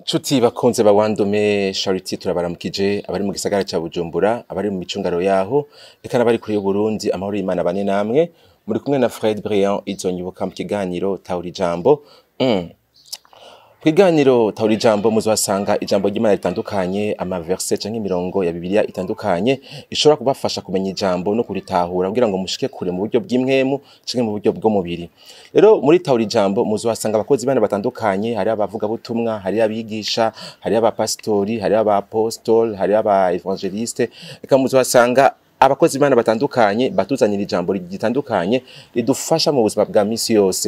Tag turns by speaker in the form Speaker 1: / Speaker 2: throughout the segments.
Speaker 1: Nshuti bakunze ba Wandume Charity turabaramukije abari mu gisagara ca Bujumbura abari mu micungaro yaho eka n'abari kuri y'Uburundi amahoro y'Imana bane namwe muri kumwe na Fred Briand izonyibuka mu kiganiro Tawuri Jambo mm. Kwiganiro Tawuri Jambo muzasanga ijambo ry'Imana ritandukanye ama verset canke imirongo ya Bibiliya itandukanye ishobora kubafasha kumenya ijambo no kuritahura kugira ngo mushike kure mu buryo bw'imwemu canke mu buryo bw'umubiri rero muri Tawuri Jambo muzasanga abakozi bane batandukanye hari abavuga butumwa hari abigisha hari abapastori hari abapostol hari aba evangeliste eka muzasanga abakozi bane batandukanye batuzanira ijambo ritandukanye ridufasha mu buzima bwa misi yose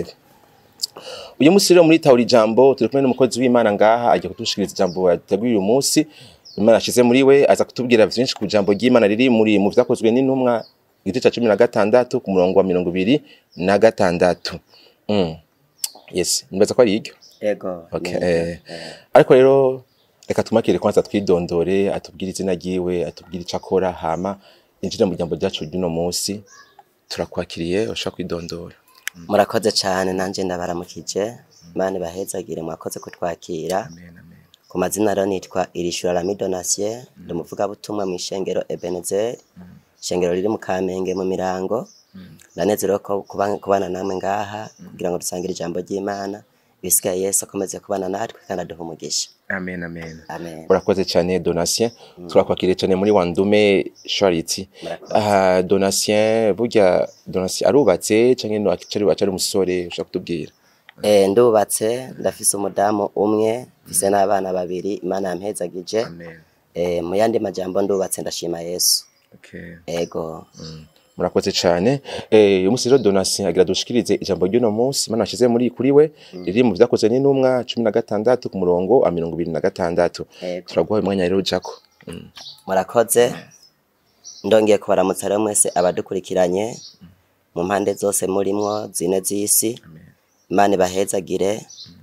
Speaker 1: uyu munsi rero muri tawuri jambo turi kumwe n'umukozi w'Imana ngaha agiye kudushikiriza ijambo yateguye uyu munsi Imana ashize muri we aza kutubwira vyinshi ku jambo ry'Imana riri muri mu vyakozwe n'intumwa igice ca cumi na gatandatu ku murongo wa mirongo ibiri na gatandatu mm. yes nibaza ko ari iryo
Speaker 2: Ego.
Speaker 1: okay.
Speaker 2: ni-
Speaker 1: eh, ariko rero reka tumakire kwanza twidondore atubwire izina ryiwe atubwire ico akora hama injire mu jambo ryacu ry'uno munsi turakwakiriye ushobora kwidondora
Speaker 2: Murakoze cyane nanje ndabaramukije. Imana ibahezagire mwakoze kutwakira. Ku mazina rero nitwa Irishura Rami Donatien, ndi umuvugabutumwa mu ishengero Ebenezer. Ishengero riri mu Kamenge mu Mirango. Ndanezerewe ko kuba- kubana namwe ngaha kugira ngo dusangire ijambo ry'Imana. Ibisigaye Yesu akomeze kubana natwe kandi aduhe umugisha.
Speaker 1: amen amen
Speaker 2: Amen.
Speaker 1: urakoze cyane donatien turakwakiriye cyane muri wandume charity
Speaker 2: Murakoze.
Speaker 1: aha donatien burya donatien arubatse canke no akicari wacari umusore ushaka kutubwira
Speaker 2: Eh, ndubatse ndafise umudamu umwe mfise n'abana babiri Imana yampezagije.
Speaker 1: amen
Speaker 2: Eh, mu yandi majambo ndubatse ndashima Yesu.
Speaker 1: okay
Speaker 2: Ego.
Speaker 1: murakoze cyane eh uyu munsi rero donatien agira dushikirize ijambo ry'uno munsi mana ashize muri kuri we riri mu vyakoze n'intumwa cumi na gatandatu ku murongo wa mirongo ibiri na gatandatu
Speaker 2: Ego.
Speaker 1: turaguha umwanya rero ujako Mm.
Speaker 2: Murakoze. Ndongeye kubaramutsa rero mwese abadukurikiranye mu mpande zose murimwo zine z'isi. Imana ibahezagire.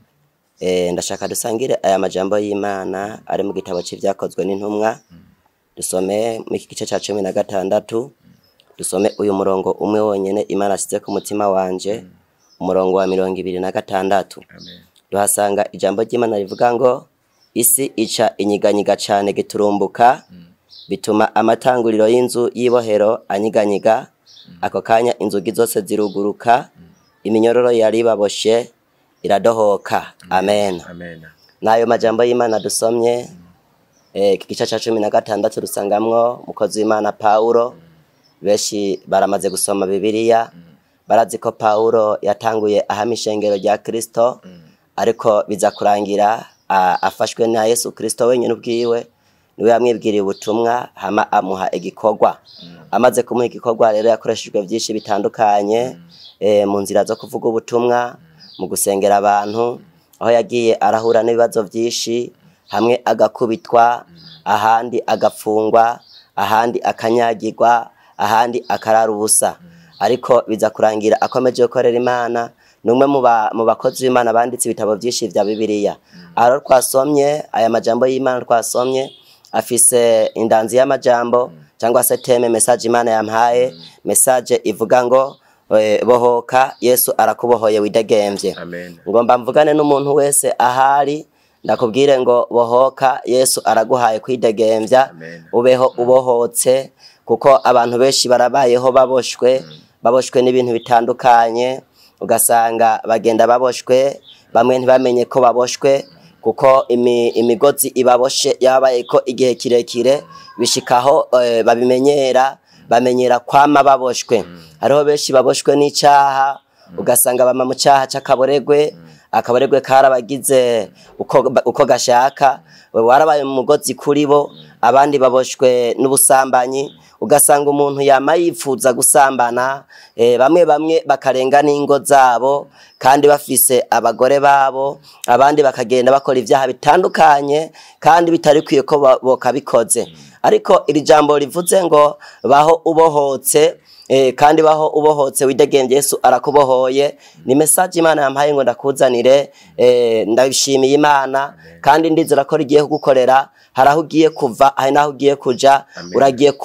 Speaker 2: Eh, ndashaka dusangire aya majambo y'Imana ari mu gitabo c'ivyakozwe n'intumwa. Dusome mu iki gice ca cumi na gatandatu. Dusome uyu murongo umwe wonyene Imana asize ku mutima wanje. Umurongo wa mirongo ibiri na gatandatu. Duhasanga ijambo ry'Imana rivuga ngo isi ica inyiganyiga cane giturumbuka bituma amatanguriro y'inzu y'ibohero anyiganyiga ako kanya inzugi zose ziruguruka iminyororo yari baboshe iradohoka amen
Speaker 1: amen
Speaker 2: n'ayo majambo y'imana dusomye eh, iki gice ca cumi na gatandatu dusangamwo mukozi w'imana pawulo benshi baramaze gusoma bibiliya barazi ko pawulo yatanguye ahama ishengero rya kristo ariko biza kurangira a- afashwe na yesu kristo wenyine ubwiwe niwe yamwibwiriye ubutumwa hama amuha igikorwa amaze kumuha igikorwa rero yakoreshejwe byinshi bitandukanye eh, mu nzira zo kuvuga ubutumwa mu gusengera abantu aho yagiye arahura n'ibibazo byinshi hamwe agakubitwa ahandi agafungwa ahandi akanyagirwa ahandi akarara ubusa ariko biza kurangira akomeje gukorera imana ni umwe mu ba- mu bakozi b'imana banditse ibitabo byinshi vya bibiliya aho twasomye aya majambo y'imana twasomye afise indanzi y'amajambo cyangwa se teme message imana yampaye message ivuga ngo eh, bohoka yesu arakubohoye widegemvye
Speaker 1: amen
Speaker 2: ngomba mvugane n'umuntu wese ahari ndakubwire ngo bohoka yesu araguhaye kwidegemvya
Speaker 1: Amen.
Speaker 2: ubeho ubohotse kuko abantu benshi barabayeho baboshwe baboshwe n'ibintu bitandukanye ugasanga bagenda baboshwe bamwe ntibamenye ko baboshwe kuko imi, imigozi ibaboshe yabaye ko igihe kirekire bishikaho eh, babimenyera bamenyera kwama baboshwe hariho benshi baboshwe n'icaha ugasanga bama mu caha c'akaboregwe akaboregwe karabagize uko, uko gashaka warabaye umugozi kuri bo abandi baboshwe n'ubusambanyi ugasanga umuntu yama yifuza gusambana eh, bamwe bamwe bakarenga n'ingo zabo kandi bafise abagore babo abandi bakagenda bakora ivyaha bitandukanye kandi bitari kwiye ko ba- bokabikoze ariko iri jambo rivuze ngo baho ubohotse Eh, kandi baho ubohotse widegemvye Yesu arakubohoye ni message Imana yampaye ngo ndakuzanire eh, ndabishimiye Imana kandi ndizera ko rigiye kugukorera hari aho ugiye kuva hari n'aho ugiye kuja
Speaker 1: Amen.
Speaker 2: uragiye kubohoka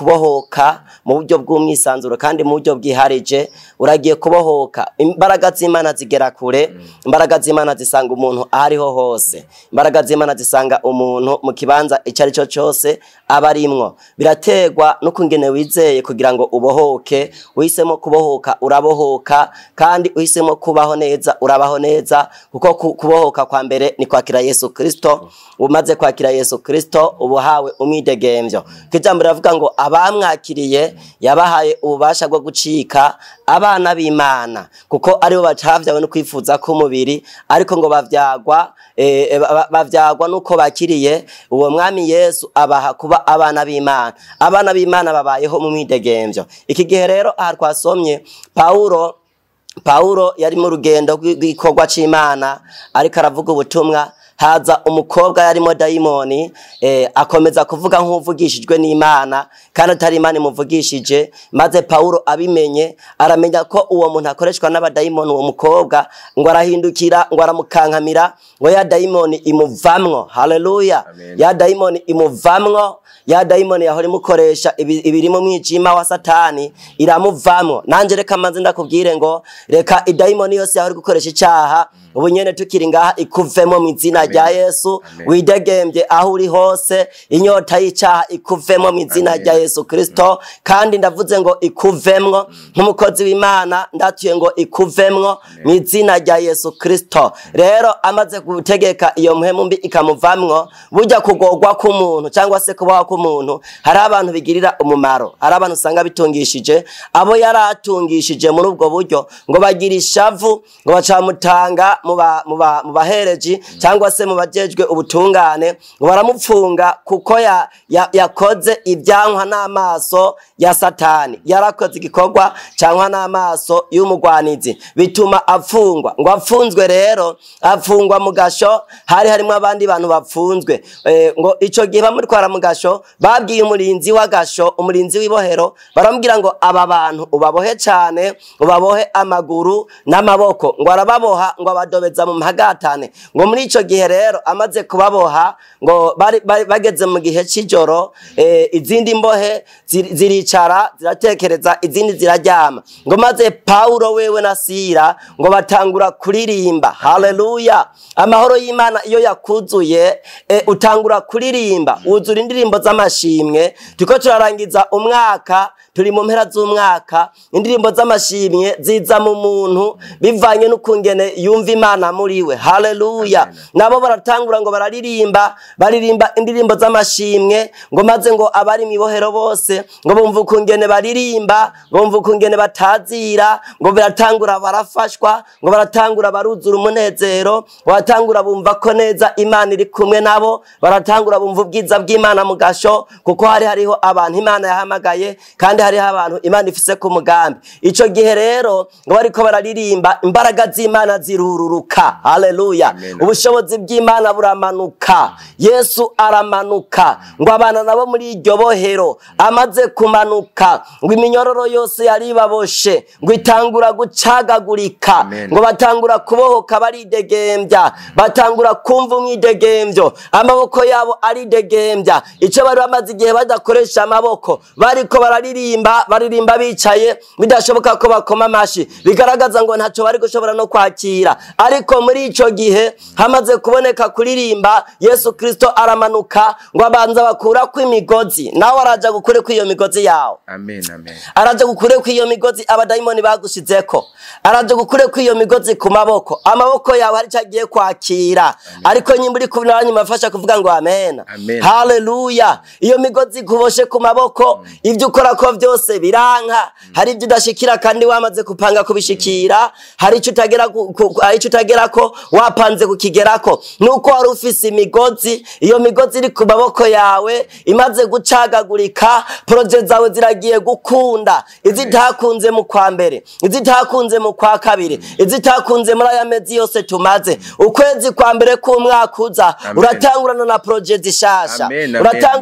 Speaker 2: kubohoka mu buryo bw'umwisanzuro kandi mu buryo bwiharije uragiye kubohoka imbaraga z'imana zigera kure imbaraga z'imana zisanga umuntu aho ariho hose imbaraga z'imana zisanga umuntu mu kibanza icyo ari cyo cyose aba arimwo biraterwa n'ukungene wizeye kugira ngo ubohoke uhisemo kubohoka urabohoka kandi uhisemo kubaho neza urabaho neza kuko ku- kubohoka kwa mbere ni kwakira yesu kristo umaze kwakira yesu kristo ubuhawe umwidegemvyo kijambo riravuga ngo abamwakiriye yabahaye ububasha bwo gucika abana b'imana kuko aribo bacavyawe no kwifuza k'umubiri ariko ngo bavyagwa eh, ba- bavyagwa nuko bakiriye uwo mwami yesu abaha kuba abana b'imana abana b'imana babayeho mu mwidegemvyo iki gihe rero aha twasomye pawulo Paulo yari mu rugendo rw'i- rw'igikorwa c'Imana ariko aravuga ubutumwa haza umukobwa yarimo dayimoni eh, akomeza kuvuga nk'uvugishijwe n'Imana kandi atari Imana imuvugishije maze Paulo abimenye aramenya ko uwo muntu akoreshwa n'abadayimoni uwo mukobwa ngo arahindukira ngo aramukankamira ngo ya dayimoni imuvamwo haleluya
Speaker 1: Amen.
Speaker 2: ya dayimoni imuvamwo ya dayimoni yahora imukoresha ibi- ibiri mu mwijima wa satani iramuvamwo nanje reka manze ndakubwire ngo reka idayimoni yose yahora gukoresha icaha ubu nyene tukiri ngaha ikuvemo mu izina rya yesu
Speaker 1: Amen.
Speaker 2: widegembye aho uri hose inyota y'icaha ikuvemo mu izina
Speaker 1: Amen.
Speaker 2: rya yesu kristo kandi ndavuze ngo ikuvemwo nk'umukozi w'imana ndatuye ngo ikuvemwo mu izina rya yesu kristo rero amaze gutegeka iyo mpemu mbi ikamuvamwo burya kugorwa k'umuntu cyangwa se kubaho k'umuntu hari abantu bigirira umumaro hari abantu usanga bitungishije abo yari atungishije muri ubwo buryo ngo bagira ishavu ngo bacamutanga mu ba- mu ba- mu bahereji cyangwa se mu bajejwe ubutungane ngo baramupfunga kuko ya- ya- yakoze ibyankwa n'amaso ya satani yarakoze igikorwa cyankwa n'amaso y'umugwanizi bituma afungwa ngo afunzwe rero afungwa mu gasho hari harimo abandi bantu bapfunzwe Eh, ngo ico gihe bamutwara mu gasho babwiye umurinzi w'agasho umurinzi w'ibohero baramubwira ngo aba bantu ubabohe cane ubabohe amaguru n'amaboko ngo arababoha ngo abadobeza mu mpagatane ngo muri ico gihe rero amaze kubaboha ngo bari, bari bageze mu gihe c'ijoro eh, izindi mbohe ziri- ziricara ziratekereza izindi ziraryama ngo maze paulo wewe na sira ngo batangura kuririmba haleluya amahoro y'imana iyo yakuzuye eh, utangura kuririmba wuzura indirimbo z'amashimwe turiko turarangiza umwaka turi mu mpera z'umwaka indirimbo z'amashimwe ziza mu muntu bivanye n'ukungene yumva imana muri we haleluya
Speaker 1: Amen.
Speaker 2: nabo baratangura ngo bararirimba baririmba indirimbo z'amashimwe ngo maze ngo abari mu ibohero bose ngo bumva ukungene baririmba ngo bumva ukungene batazira ngo baratangura barafashwa ngo baratangura baruzura umunezero baratangura bumva ko neza imana iri kumwe nabo baratangura bumva ubwiza bw'imana mu gasho kuko hari hariho abantu imana yahamagaye kandi hariho abantu imana ifise ku mugambi ico gihe rero ngo bariko bararirimba imbaraga z'imana zirururuka haleluya
Speaker 1: Amen.
Speaker 2: ubushobozi bw'imana buramanuka yesu aramanuka ngo abana nabo muri iryo bohero amaze kumanuka ngo iminyororo yose yari ibaboshe ngo itangura gucagagurika
Speaker 1: Amen.
Speaker 2: ngo batangura kubohoka baridegembya batangura kumva umwidegembyo amaboko yabo aridegembya icyo bari bamaze igihe badakoresha amaboko bariko bararirimba baririmba bicaye bidashoboka ko bakoma amashi bigaragaza ngo ntacyo bari gushobora no kwakira ariko muri ico gihe hamaze kuboneka kuririmba yesu kristo aramanuka ngo abanza bakurako imigozi nawe araja gukureko iyo migozi yawe
Speaker 1: amen amen
Speaker 2: araje gukureko iyo migozi abadayimoni bagushizeko araje gukureko iyo migozi ku maboko amaboko yawe hari icyo agiye kwakira ariko nyimba uri kubinanyuma afasha kuvuga ngo amen
Speaker 1: Amen.
Speaker 2: haleluya iyo migozi ikuboshe ku maboko ibyo ukora ko byose biranka hari ibyo udashikira kandi wamaze kupanga kubishikira hari icyo utagera ku- ku- hari icyo utagera ko wapanze kukigerako nuko wari ufise imigozi iyo migozi iri ku maboko yawe imaze gucagagurika poroje zawe ziragiye gukunda izitakunze mu kwa mbere izitakunze mu kwa kabiri izitakunze muri aya mezi yose tumaze ukwezi kwa mbere k'umwaka uza
Speaker 1: Amen.
Speaker 2: uratangurana na poroje zishasha
Speaker 1: Amen, amen,
Speaker 2: uratangurana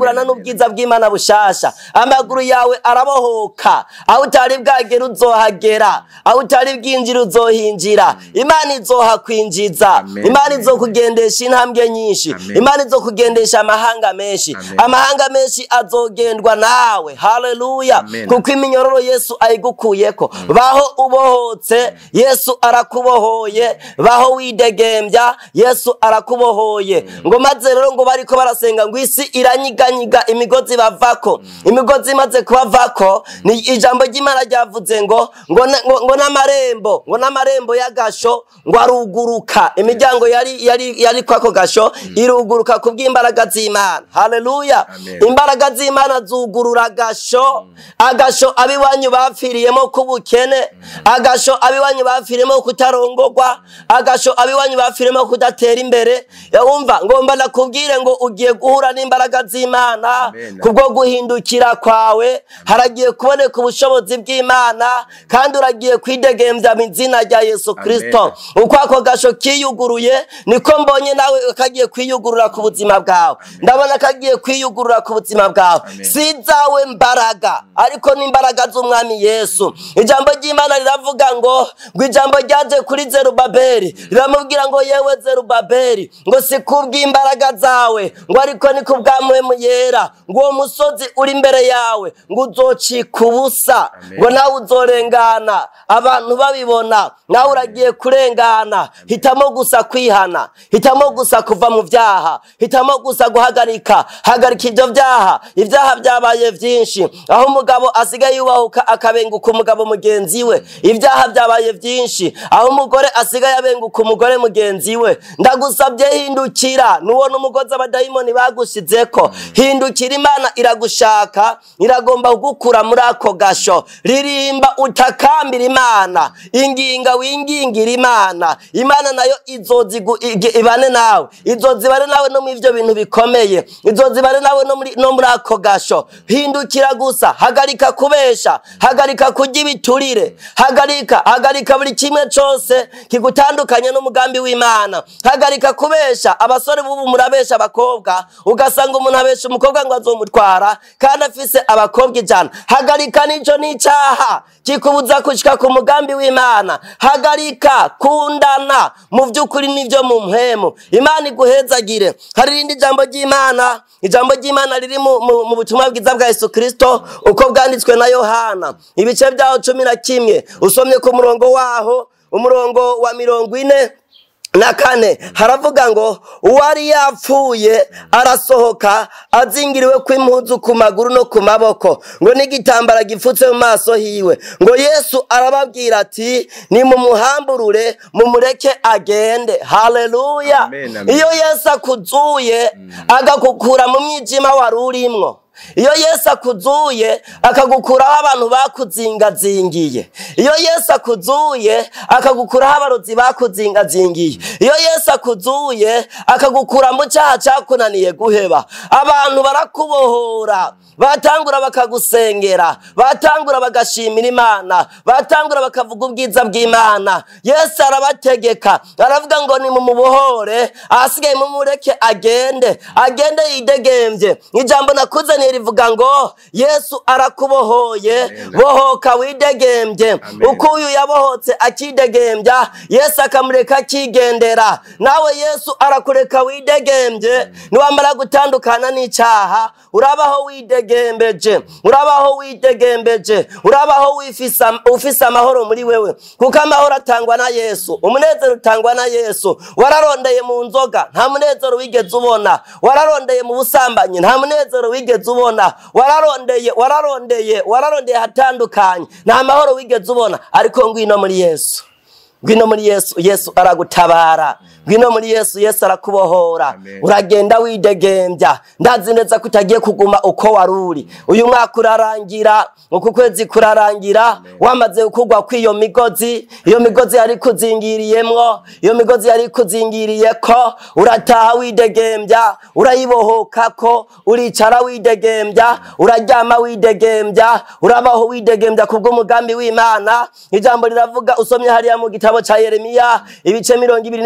Speaker 2: utangurana n'ubwiza bw'imana bushasha amaguru yawe arabohoka aho utari bwagera uzohagera aho utari bwinjira uzohinjira imana izohakwinjiza
Speaker 1: Amen.
Speaker 2: imana izokugendesha intambwe nyinshi
Speaker 1: Amen.
Speaker 2: imana izokugendesha amahanga menshi
Speaker 1: Amen.
Speaker 2: amahanga menshi azogendwa nawe haleluya
Speaker 1: Amen.
Speaker 2: kuko iminyororo yesu ayigukuyeko baho ubohotse yesu arakubohoye baho widegembya yesu arakubohoye ngo maze rero ngo bariko barasenga ngo isi iranyiganyiga imigozi bavako imigozi imaze kubavako ni ijambo ry'imana ryavuze ngo ngo na- ngo- ngo n'amarembo ngo n'amarembo y'agasho ngo aruguruka imiryango yari yari yari kwako gasho iruguruka kubw'imbaraga z'imana haleluya
Speaker 1: Amen.
Speaker 2: imbaraga z'imana zugurura agasho agasho abiwanyu bapfiriyemo k'ubukene agasho abiwanyu bapfiriyemo kutarongorwa agasho abiwanyu bapfiriyemo kudatera imbere wumva ngomba nakubwire ngo ugiye guhura n'imbaraga z'imana
Speaker 1: Amen.
Speaker 2: kubwo guhindukira kwawe haragiye kuboneka ubushobozi bw'imana kandi uragiye kwidegembya mu izina rya yesu kristo uko ako gasho kiyuguruye niko mbonye nawe kagiye kwiyugurura ku buzima bwawe ndabona kagiye kwiyugurura ku buzima bwawe
Speaker 1: Amen.
Speaker 2: si izawe mbaraga ariko n'imbaraga z'umwami yesu ijambo ry'imana riravuga ngo ngo ijambo ryaje kuri zerubabeli riramubwira ngo yewe zerubabeli ngo si kubw'imbaraga zawe ngo ariko ni kubw'amwemu yera ngo uwo musozi uri imbere yawe ngo uzocika ubusa
Speaker 1: Amen.
Speaker 2: ngo nawe uzorengana abantu babibona nawe uragiye kurengana hitamo gusa kwihana hitamo gusa kuva mu byaha hitamo gusa guhagarika hagarika ibyo byaha ibyaha byabaye byinshi aho umugabo asigaye yubahuka akabenguka umugabo mugenzi we ibyaha byabaye byinshi aho umugore asigaye abenguka umugore mugenzi we ndagusabye hindukira nuwona umugozi abadayimoni bagushizeko hindukira imana iragushaka iragomba kugukura muri ako gasho ririmba utakambira imana inginga wingingira imana imana nayo izozigu- igi- ibane nawe izozibane nawe no mu ivyo bintu bikomeye izozibane nawe no muri- no muri ako gasho hindukira gusa hagarika kubesha hagarika kurya ibiturire hagarika hagarika buri kimwe cose kigutandukanye n'umugambi w'imana hagarika kubesha abasore bubu murabesha abakobwa ugasanga umuntu abesha umukobwa ngo azomutwara kandi afise abakobwa ijana hagarika nico n'icaha kikubuza kushika ku mugambi w'imana hagarika kundana mu vy'ukuri n'ivyo mu mpwemu imana iguhezagire hari irindi jambo ry'imana ijambo ry'imana riri mu, mu, mu butumwa bwiza bwa yesu kristo uko bwanditswe na yohana ibice vyaho cumi na kimwe usomye ku murongo waho umurongo wa mirongo ine na kane haravuga ngo uwari yapfuye arasohoka azingiriwe kw'impuzu ku maguru no ku maboko ngo n'igitambara gipfutse mu maso hiwe ngo yesu arababwira ati nimumuhamburure mumureke agende haleluya
Speaker 1: Amen, amen.
Speaker 2: iyo yesu akuzuye agakukura mu mwijima wari urimwo iyo yesu akuzuye akagukuraho abantu bakuzingazingiye iyo yesu akuzuye akagukuraho abarozi bakuzingazingiye iyo yesu akuzuye akagukura mu cyaha cyakunaniye guheba abantu barakubohora batangura bakagusengera batangura bagashimira imana batangura bakavuga ubwiza bw'imana yesu arabategeka aravuga ngo nimumubohore ahasigaye mumureke agende agende yidegembye ijambo nakuzaniye rivuga ngo yesu arakubohoye
Speaker 1: Amen.
Speaker 2: bohoka widegembye
Speaker 1: Amen.
Speaker 2: uko uyu yabohotse akidegembya yesu akamureka akigendera nawe yesu arakureka widegembye niwamara gutandukana n'icyaha urabaho widegembeje urabaho widegembeje urabaho wifise am- ufise amahoro muri wewe kuko amahoro atangwa na yesu umunezero utangwa na yesu wararondeye mu nzoga nta munezero wigeze ubona wararondeye mu busambanyi nta munezero wigeze ubona wararondeye wararondeye wararondeye ahatandukanye nta mahoro wigeze ubona ariko ngwino muri yesu ngwino muri yesu yesu aragutabara ngwino muri yesu yesu arakubohora
Speaker 1: Amen.
Speaker 2: uragenda widegembya ndazi neza ko utagiye kuguma uko wari uri uyu mwaka urarangira uku kwezi kurarangira wamaze kugwa kw'iyo migozi iyo migozi yari kuzingiriyemwo iyo migozi yari kuzingiriyeko urataha widegembya urayibohokako uricara widegembya uraryama widegembya urabaho widegembya kubw'umugambi w'imana ijambo riravuga usomye hariya mu gitabo ca yeremiya ibice mirongo ibiri n'icenda ku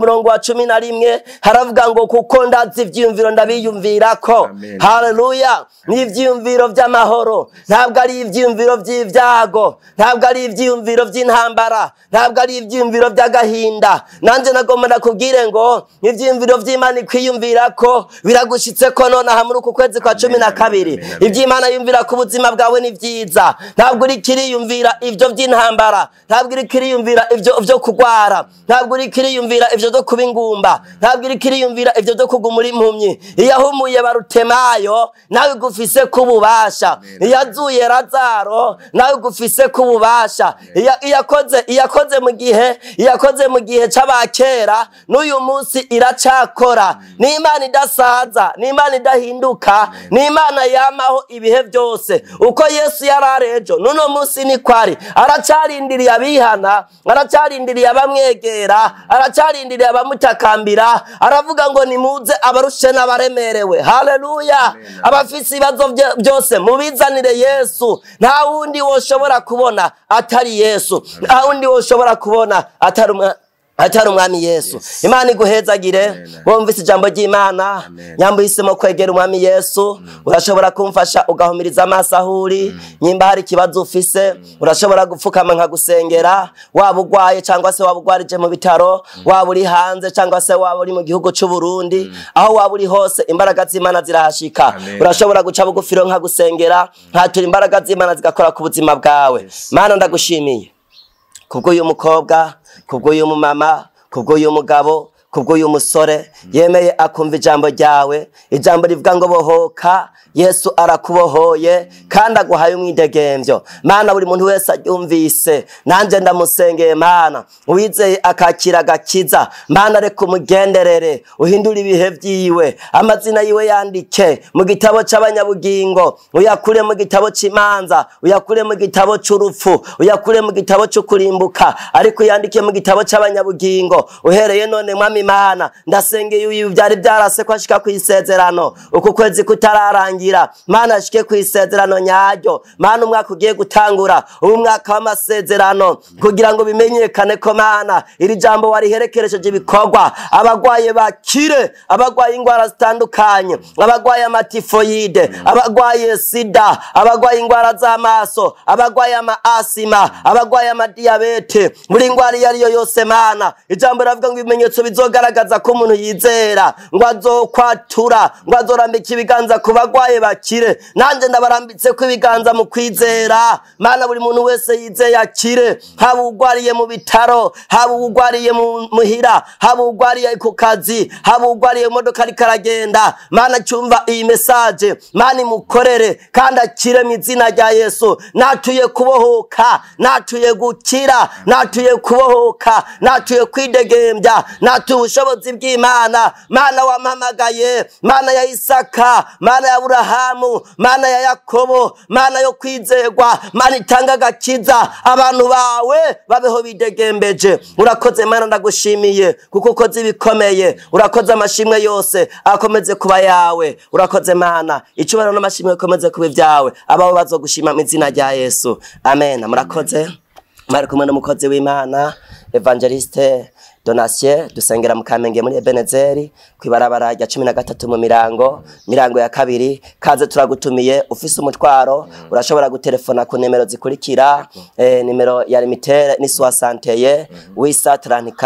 Speaker 2: umurongo wa cumi na rimwe haravuga ngo kuko ndazi ivyiyumviro ndabiyumvirako
Speaker 1: Amen.
Speaker 2: haleluya ni ivyiyumviro vy'amahoro ntabwo ari ivyiyumviro vy'ivyago ntabwo ari ivyiyumviro vy'intambara ntabwo ari ivyiyumviro vy'agahinda nanje nagomba nakubwire ngo ivyiyumviro vy'imana ikwiyumvirako biragushitseko nonaha muri uku kwezi kwa cumi na kabiri
Speaker 1: amen, amen.
Speaker 2: ivy'imana yumvira ku buzima bwawe ni vyiza ntabwo uriko iriyumvira ivyo vy'intambara ntabwo uriko iriyumvira ivyo vyo kugwara ntabwo uriko iriyumvira ivyo vyo kuba ingumba ntabwo uriko iriyumvira ivyo vyo kugumura impumyi iyo ahumuye barutemayo nawe gufise kububasha iyo azuye razaro nawe gufise kububasha iyo iyo akoze iyo akoze mu gihe iyo akoze mu gihe c'abakera n'uyu munsi iracakora ni imana idasaza ni imana idahinduka ni imana yamaho ibihe byose uko yesu yari ari ejo n'uno munsi ni kwari aracarindiriye abihana aracarindiriye abamwegera aracarindiriye abamutakambira aravuga ngo nimuze abarushe n'abaremerewe haleluya abafise ibibazo bye- byose mubizanire yesu nta wundi woshobora kubona atari yesu nta wundi woshobora kubona atari umwa- atari umwami yesu imana iguhezagire
Speaker 1: Amen.
Speaker 2: wumvise ijambo ry'imana
Speaker 1: Amen.
Speaker 2: nyamba uhisemo kwegera umwami yesu urashobora kumfasha ugahumiriza amaso aho uri nyimba hari ikibazo ufise urashobora gupfukama nkagusengera waba ugwaye cyangwa se waba ugwarije mu bitaro waba uri hanze cyangwa se waba uri mu gihugu cy'u Burundi aho waba uri hose imbaraga z'imana zirahashika
Speaker 1: Amen.
Speaker 2: urashobora guca bugufiro nkagusengera nkatura imbaraga z'imana zigakora ku buzima bwawe mana ndagushimiye kubw'uyu mukobwa kubw'uyu mumama kubw'uyu mugabo kubw'uyu musore yemeye akumva ijambo ryawe ijambo rivuga ngo bohoka yesu arakubohoye kandi aguhaye umwidegemvyo mana buri muntu wese aryumvise nanjye ndamusengeye mana uwizeye akakira agakiza mana reka umugenderere uhindure ibihe vyiwe amazina yiwe yandike mu gitabo c'abanyabugingo uyakure mu gitabo c'imanza uyakure mu gitabo c'urupfu uyakure mu gitabo c'ukurimbuka ariko uyandike mu gitabo c'abanyabugingo uhereye none mwami imana ndasengeye uyu byari byarase ko ashika ku isezerano uku kwezi kutararangira mana ashike ku isezerano nyaryo mana umwaka ugiye gutangura ubu mwaka w'amasezerano kugira ngo bimenyekane ko mana iri jambo wariherekeresheje ibikorwa abagwaye bakire abagwaye indwara zitandukanye abagwaye amatifoyide abagwaye sida abagwaye indwara z'amaso abagwaye amaasima abagwaye amadiyabete buri ndwara iyo ariyo yose mana ijambo riravuga ngo ibimenyetso bizogaragaza ko umuntu yizera ngo azokwatura ngo azorambika ibiganza ku bagwaye bakire nanjye ndabarambitse ko ibiganza mu kwizera mana buri muntu wese yizeye akire haba ugwariye mu bitaro haba ugwariye mu muhira haba ugwariye ku kazi haba ugwariye mu modoka ariko aragenda mana cyumva iyi mesaje mana imukorere kandi akire mu izina rya yesu natuye kubohoka natuye gukira natuye kubohoka natuye kwidegembya natuye ubushobozi bw'imana mana wampamagaye mana ya isaka mana ya burahamu mana ya yakobo mana yo kwizerwa mana itanga agakiza abantu bawe babeho bidegembeje urakoze mana ndagushimiye kuko ukoze ibikomeye urakoze amashimwe yose akomeze kuba yawe urakoze mana icyubahiro n'amashimwe bikomeze kuba ibyawe abawe bazogushima mu izina rya yesu amen murakoze mwari kumwe n'umukozi w'imana evangeliste donatien dusengera mu kamenge muri ebenezeri ku ibarabara rya cumi na gatatu mu mirango mirango ya kabiri kaze turagutumiye ufise umutwaro urashobora gutelefona ku nimero zikurikira eh, nimero ya limitere ni soixanteye wisa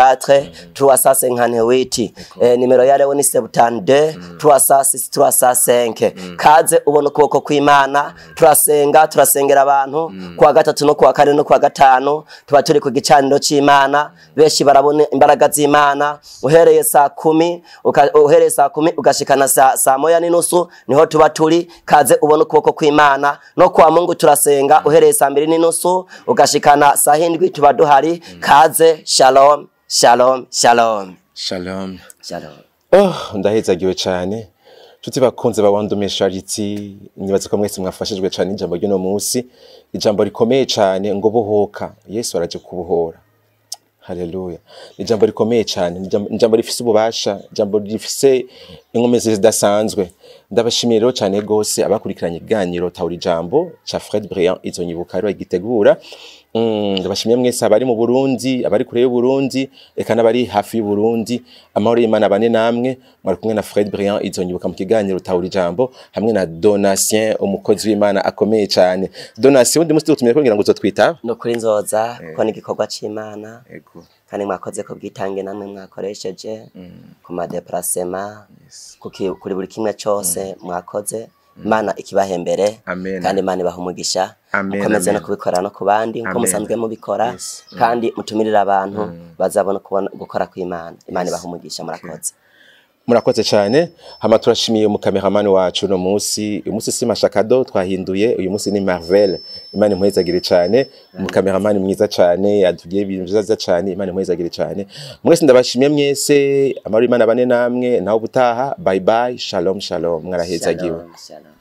Speaker 2: 34 358 eh, nimero ya lewo ni 72 306 305 kaze ubona ukuboko kw'imana turasenga turasengera abantu kuwa gatatu no kuwa kane no kuwa gatanu tuba turi ku gicaniro c'imana benshi barabona imbaraga z'imana uhereye saa kumi uka- uhereye saa kumi ugashikana saa, saa moya n'inusu niho tuba turi kaze ubona ukuboko kw'imana no kwa mungu turasenga uhereye saa mbiri n'inusu ugashikana saa hindwi tuba duhari kaze shalom shalom shalom
Speaker 1: shalom
Speaker 2: shalom
Speaker 1: oh ndahezagiwe cyane nshuti bakunze bawandumisha ritsi nibaze ko mwese mwafashijwe cyane ijambo ry'uno munsi ijambo rikomeye cyane ngo bohoka yesu araje kubohora haleluya ni ijambo rikomeye cyane ni ijambo- ni ijambo rifise ububasha ijambo rifise inkomezi zidasanzwe ndabashimiye rero cyane rwose abakurikiranye ikiganiro tawura ijambo ca fred brian izo nyibuka rero gitegura Mm, ndabashimiye mwese abari mu Burundi abari kure y'u Burundi eka n'abari hafi y'u Burundi amahoro y'Imana bane namwe mwari kumwe na Fred Briand izonyibuka mu kiganiro tahura ijambo hamwe na Donatien umukozi w'Imana akomeye cyane Donatien undi musi tutumye kugira ngo uzotwita
Speaker 2: ni ukuri nzoza kuko ni igikorwa c'imana
Speaker 1: Ego
Speaker 2: kandi mwakoze ko bwitange namwe mwakoresheje ku madeparasema kuki- kuri buri kimwe cose mwakoze imana ikibahembere
Speaker 1: Amen.
Speaker 2: kandi imana ibaha umugisha
Speaker 1: Amen,
Speaker 2: mukomeze no
Speaker 1: amen.
Speaker 2: kubikora no ku bandi nkuko
Speaker 1: Amen.
Speaker 2: musanzwe mubikora
Speaker 1: Yes.
Speaker 2: kandi mutumirire abantu bazabona kubona- gukora kw'imana imana ibaha umugisha murakoze
Speaker 1: murakoze cyane hama turashimiye umukameramani wacu uno musi uyu musi si mashakado twahinduye uyu musi ni Marvel imana impuhezagire cyane umukameramani mwiza cyane yatugiye ibintu byiza cyane imana impuhezagire cyane mwese ndabashimiye mwese amahoro imana bane namwe naho ubutaha bye bye shalom shalom mwarahezagiwe
Speaker 2: Shalom, shalom.